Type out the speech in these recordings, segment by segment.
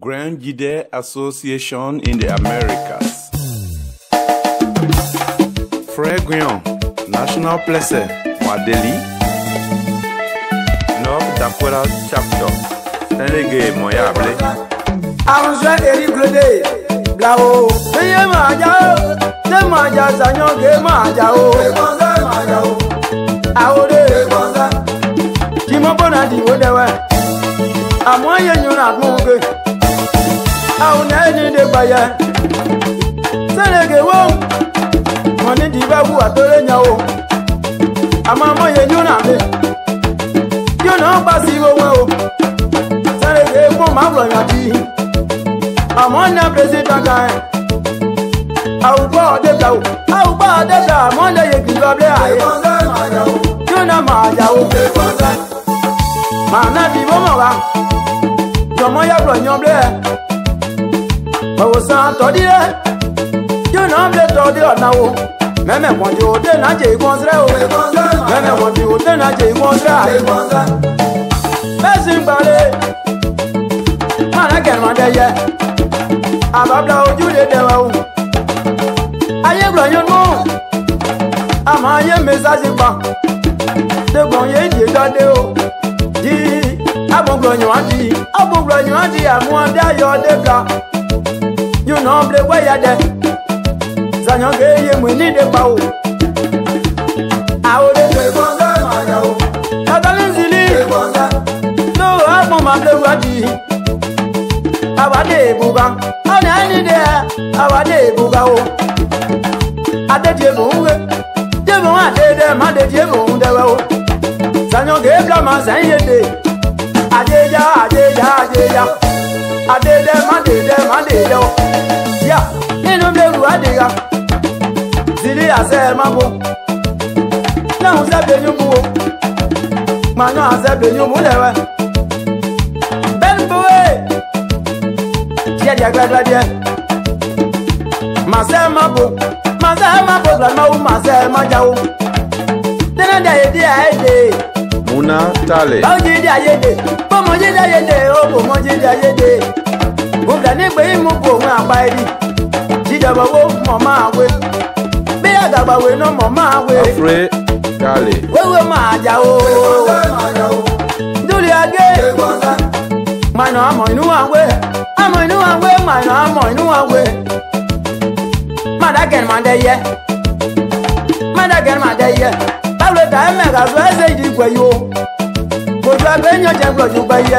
Grand Jide Association in the Americas. Frère Guion, National Place, Wadeli. North Dakota Chapter, Senege Moyable. àrùnṣe èrí gbèdé bláwo. iye máa já o ṣé máa já sàyàngé máa já o. èkóńsẹ́ máa já o. àwòrán èkóńsẹ́. jìmọ̀ bọ́nà dìbò dẹ́wẹ́. àmọ́ yẹn yún náà fún un ké. àwọn náà ní ìdè gbàyẹ. sẹ́nẹ̀gẹ̀ wọ́n. wọ́n ní dìbò wù àtọ́lẹ̀ yẹn o. àmọ́ àmọ́ yẹn yún náà mi. yóò náà gbà sí owó o. sẹ́nẹ̀gẹ̀ wọ́n máa wọ̀ yàn dì í àmọ́ ní pírẹsidẹ́ntà kan ẹ̀. àwùjọ ọ̀dẹ́gbà o àwùjọ ọ̀dẹ́gbà àmọ́ ní yẹ kìlọ̀ abẹ́ àyè. kí ó náà máa jà o. màá náà bí bọ́ mọ̀ wá. jọ̀mọ́ yàgbọ̀ yan blé ẹ̀. òwòsàn tọ́dí rẹ̀. kí ó náà blé tọ́dí ọ̀nà o. mẹ́mẹ́ wọ̀n ti òde náà jẹ́ ìgbọ́n sẹ́rẹ̀ o. mẹ́mẹ́ wọ̀n ti òde náà jẹ́ ìgbọ́n sẹ́rẹ̀ àyè. bẹ́ẹ̀ sì ń gbalẹ̀. máa náà kẹ̀rọ̀ ọ̀dẹ́ yẹ àbábla ojú lè dẹ̀wẹ̀ o. ayé gbọ̀nyún nù àmọ́ ayé mẹ́sàgì pa dẹ́gbọ̀n yé jẹ́ jáde o. yí abọ̀gbọ̀nyún wá di abọ̀gbọ̀nyún wá di àmú ọdẹ ayọ̀ dẹ́gbà yóò nà ọ́ bilẹ̀ wẹ́yà dẹ sànyàn ké yé mu ní ìdè pa o. àwọn ọdẹ tó ìbọn sẹ́ máa yà o. ọ̀tọ́lẹ̀ ń zìlí tó àpọ̀ máa bilẹ̀ wá di awade ebuga ọ̀nà ẹni dẹ awade ebuga o adéjì ebòhunwe jébòhun adédè má déjì ebòhun dẹwẹ o sanyọgẹ ebla ma sẹyìn yéde adéjà adéjà adéjà adédè má dédè má dédè o yá nínú bẹrù adéga zili àṣẹ má bo lẹ́hùn sẹ́bẹ̀ẹ́nyún bu o màánù àṣẹbẹ̀ẹ́nyún bu dẹwẹ bẹ́ẹ̀ ni bọ́wẹ́ díẹ̀ díẹ̀ gbẹ́dẹ́ díẹ̀. Màsẹ́ má bo, màsẹ́ má bo gbàgbọ́ wo màsẹ́ má já wo. Tẹ́lẹ̀ dẹ̀ yé díẹ̀ ayé dè. Muna Tale. Báwo jí díẹ̀ ayé dè? Bọ́mọ jí díẹ̀ ayé dè, ó bò mọ jí díẹ̀ ayé dè. Mo bìlẹ̀ ní gbé ìmú kò òun àgbá ẹbí. Jíjọba wo mọ̀ máa wé. Bí àgàgbà wé náà mọ̀ máa wé. Afre Tale. Wéwé máa já o. Dúlì agé. Mànà àmọ̀ inú wa wé. Àmọ̀ inú wa wé, mànà àmọ̀ inú wa wé. Madagan madeye. Madagan madeye. Báwo ta ẹ mẹ́ka fún ẹsẹ̀ ìdí ìgbẹ́ yìí o? Gbòjú abẹ́ yàn jẹ́ gbòjú gbẹ́ yẹ.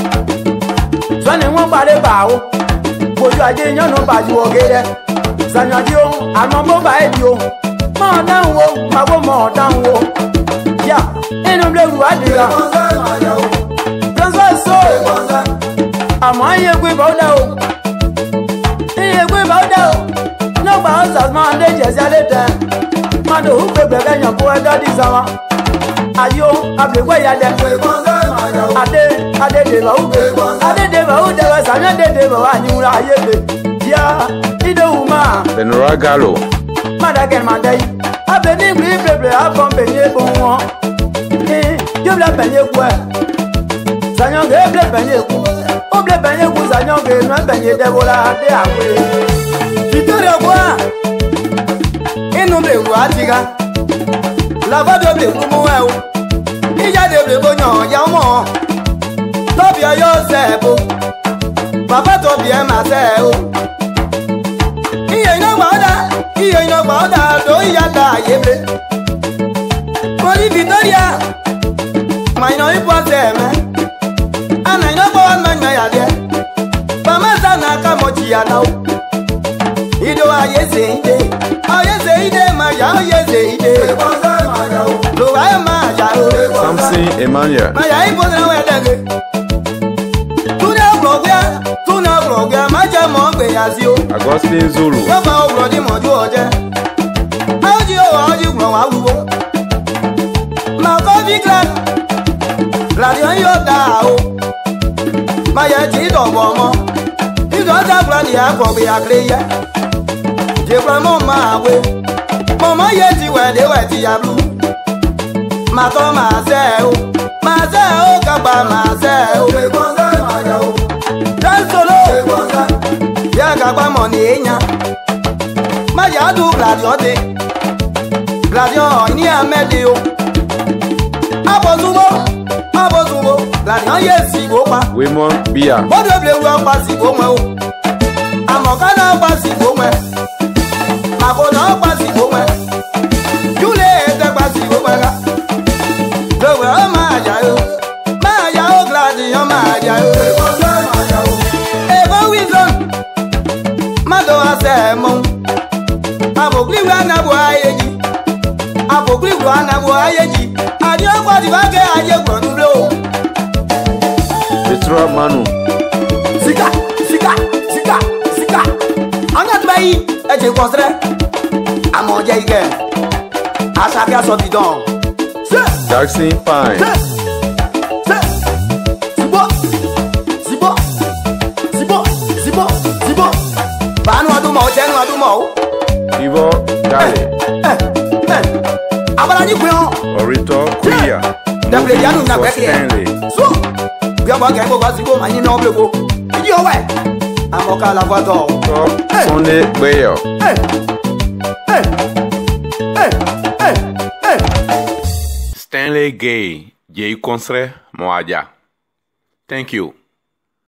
Sọ́ni wọ́n parí bá o. Gbòjú ajé yàn ló bàjú ọ̀gẹ́dẹ́. Sànyàdí o, àmọ́ bó bá ẹ̀ di o. Mọ̀ ọ́ dáhùn wo, màbó mọ̀ ọ́ dáhùn wo. Yà, inú ilé ìlú àdìrà. Lọ́sọ̀ so. Àmọ́ iye gbé bá ó dá o. Iye gbé bá ó dá o n'ọgba ọsàs máa ń déjẹ sí alẹ́ tẹ mmadụ ugbe gbẹgẹ yàn kó ẹjọ́ di sàmà ayo abèwé ya dẹ adé adé dèbà ugbe adé dèbà ugbe wẹ sàmì adé dèbà wà ní wúlò ayé lè yá ìdòwú máa Benora Gallo. mmadụ máa dẹ yìí abẹ ní ìgbì ìbèbè abọ mbẹnyẹ bọ wọn ní yóò bẹnyẹ kú ẹ sànyọ̀ngé eble bẹnyẹ kú ó bẹ bẹnyẹ kú sànyọ̀ngé nù ẹbẹnyẹ dẹwọlá adé àwẹ. Victoria kwa inu ble wu atiga lavado ble wu mu ẹ o ìjáde ble bo yàn ya mọ tọbi ẹ yóò sẹ ẹ bo bàbá tọbi ẹ mà sẹ ẹ o iye iná gbà ọ́ dà iye iná gbà ọ́ dà tó ìyá ta àyè ble mo ní Victoria mà iná ipò ọsẹ ẹ mẹ àná iná gbọ́ wọn mẹ́nyọ̀ yà dẹ bàmá sànà ká mọ̀ jìyà náà o ido ayeze ide ayeze ide ma ya ayeze ide lo wa ma ya o Samson Emmanuel. ma ya ibo na we dege tuna blogya tuna blogya ma je mo gbe ya si o Augustine Zulu. yo ba o bro di mo ju oje aji o aji gbo wa wuwo ma ko bi clan la di yo da o ma ya ti do bo mo ido ta plan ya ko bi akle ya jẹ̀pẹ̀ mọ́ máa wé mọ̀mọ́ yé ti wẹ̀lé wẹ̀ ti yà lù. màá tọ́ màá sẹ́ o màá sẹ́ o kàgbà màá sẹ́ o. dáńsọ̀lọ́ gagba mọ̀ ní èèyàn májà dùn gladion dé gladion ní àmẹ́lẹ́ o abọ́sùnwó abọ́sùnwó gladion yé sìgbó pa Wemon Bia. bọ́dọ̀ bìlẹ̀ wúlọ́ pa sìgbó mọ́ o àmọ̀ká náà pa sìgbó mọ́ màkò náà pa sìgbó mọ́ júlẹ̀ ẹ̀ẹ́dẹ́ pa sìgbó mọ́ ká lọ́wọ́ ọ máa jà o máa jà o gladion máa jà o. Ebo wisdom, mmadụ asa emo. Abokliwu anabụ ahịa eji. Abokliwu anabụ ahịa eji. Adị ọkwa dịba ke aje gbọrọ n'ụlọ. Petra Manu. Sika, sika, sika, sika. Onye tụba yi, eji kwọsịrị. Ama ọjọ ike. Asa aka sọ bidon. Se, Jackson Pine. se, se. Sibo, sibo, sibo, sibo, sibo. Banu ọdún mọ̀ ọ́, jẹ́nu ọdún mọ̀ ọ́. Ivo Dale. abala ni kun yan Orito Kuya. dabile yanu na for gbẹ kiyẹ Stanley. so bí ọba kẹ kó kasi kó ma yín náà bẹ ko ìdí ọwẹ amọka la fa tọ. Top Sunday Bayo. Stanley Gay. Jay Consre Moaja. Thank you.